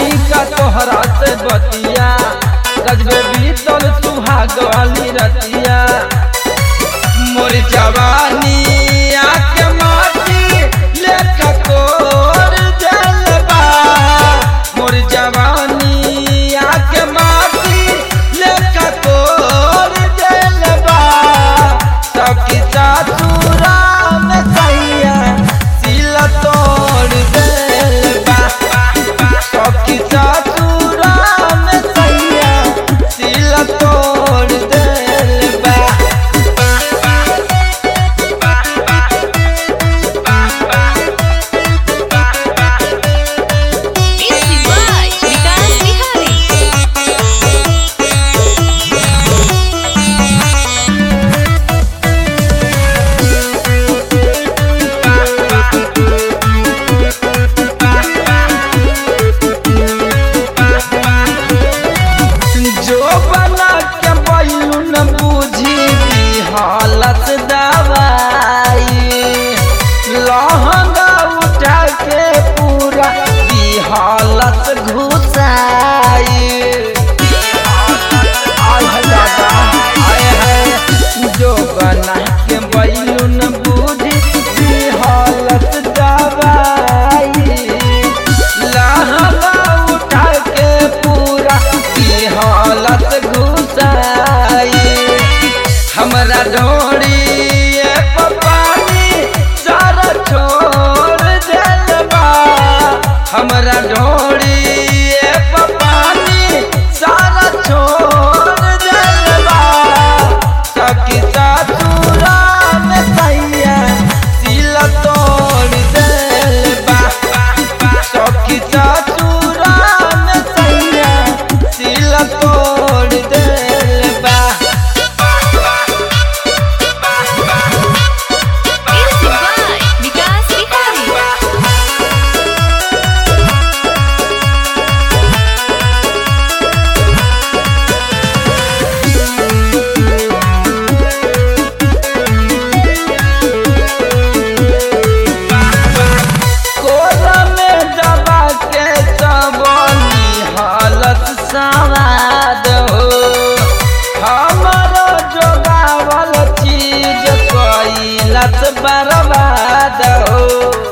कहीं का तोहरा से बतिया गजबे बीतल सुहाग वाली रतिया मोर जवानी आके माटी लेखा कोर जलबा मोर जवानी आके माटी लेखा कोर जलबा सखी सासुरा में सैया सिल तोड़ देलबा सखी सासुरा में सैया सिल तोड़ देलबा Music by Vikas Bihari. जो बना के बैलून बूझी दी हालत दवाई लहंगा उठा के पूरा दी हालत घुसाई आय है दादा आय है जो बना के बैलून बूझी दी हालत दवाई लहंगा उठा के पूरा की हालत घुसाई हमरा ढोड़ी पानी सारा छोड़ देलबा हमरा ढोड़ी पानी सारा छोड़ देलबा सखी सासुरा में सैया सिल तोड़ देलबा सखी सासुरा में सैया सिल तोड़ देलबा Music by Vikas Bihari. कोरा में दबा के सबनी हालत सवाद हो हमारो जोगावल चीज कैलत बर्बाद हो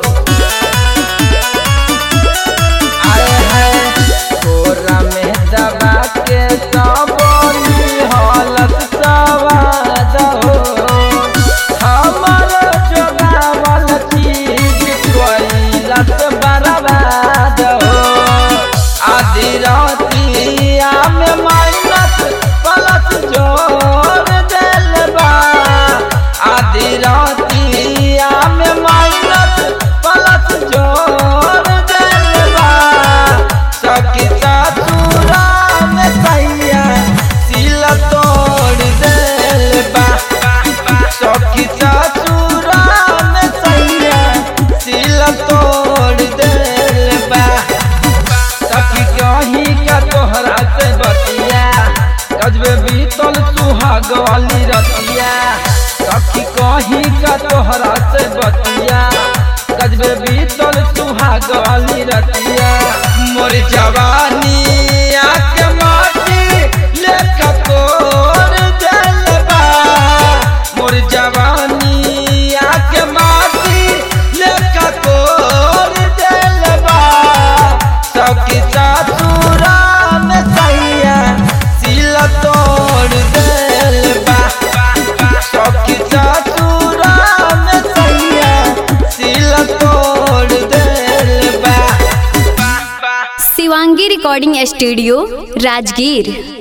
आए है कोरा में दबा के सबनी हालत सवाद हो हमारो जोगावल चीज कैलत बर्बाद हो आधी रातिया में माइनस प्लस जोड़ देलबा आधी रातिया में माइनस प्लस जोड़ देलबा सखी सासुरा में सैया सिल तोड़ देलबा सखी सासुरा में सैया सिल तोड़ देलबा सखी कहीं का तोहरा से बतिया गजबे बीतल सुहाग वाली रतिया सखी कहीं का तोहरा से बतिया गजबे बीतल सुहाग वाली रतिया मोर जवानी आके माटी लेखा कोर देलबा मोर जवानी आके माटी लेखा कोर देलबा सखी सासुरा में सैया सिल तोड़ देलबा सखी सासुरा में सैया सिल तोड़ देलबा शिवांगी रिकॉर्डिंग स्टूडियो राजगीर